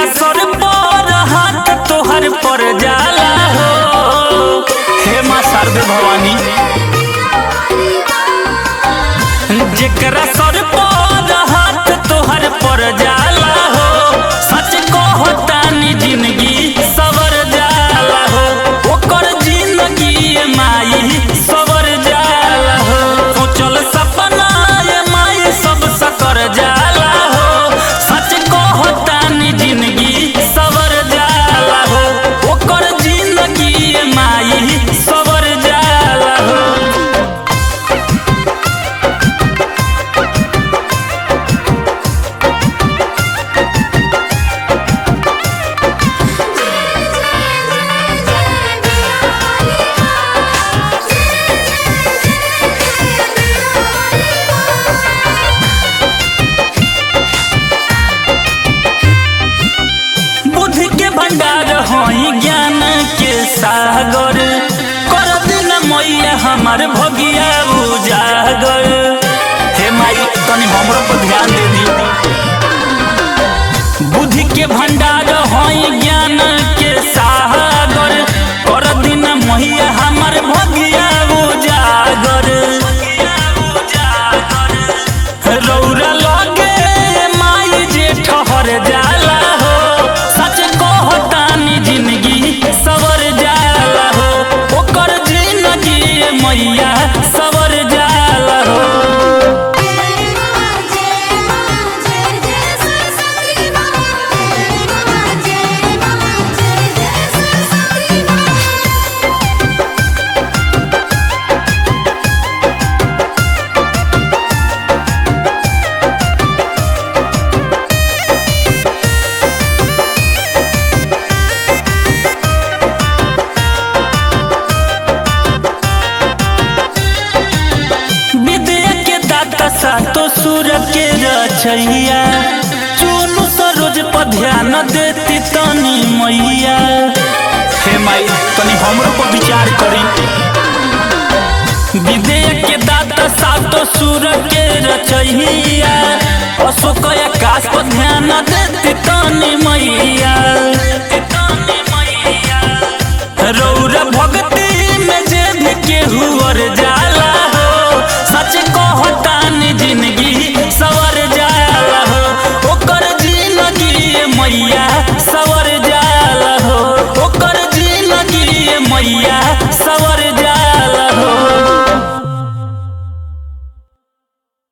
जेकरा सर पर हाथ तोहर पर जाला हो हे माँ शारदे भवानी जेकरा सर पर हाथ तोहर पर जाला हो सच कहो तानी जिंदगी सवर जाला हो ओकर जिंदगी माई सवर जाला हो सोचल सपना ये माई सब सकर जाला हो सच कहो तानी जिंदगी सवर जाला हो ओकर जिंदगी माई सवर जाला हो बुद्धि के भंडार हई ज्ञान के सागर कर दिन मैया हमार भगिया उजागर हे माई तनी हमरो पर ध्यान दे दी बुद्धि के भंडार हई ज्ञान के सागर कर दिन मैया हमार भगिया उजागर रौरा लगे माई जे ठहर जाला हो सच कहो तानी जिंदगी सवर जाला हो ओकर जिंदगी मैया सवर जाला हो जय मां जय मां जय जय सरस्वती मां जय मां जय मां जय जय सरस्वती मां विद्या के दाता सातो सुर के रचैया चुनु सरोज पर ध्यान देती तनी मैया हे माई तनी हमरो पर विचार करी विद्या के दाता सातो सुर के रचैया अशोक आकाश पर ध्यान देती तनी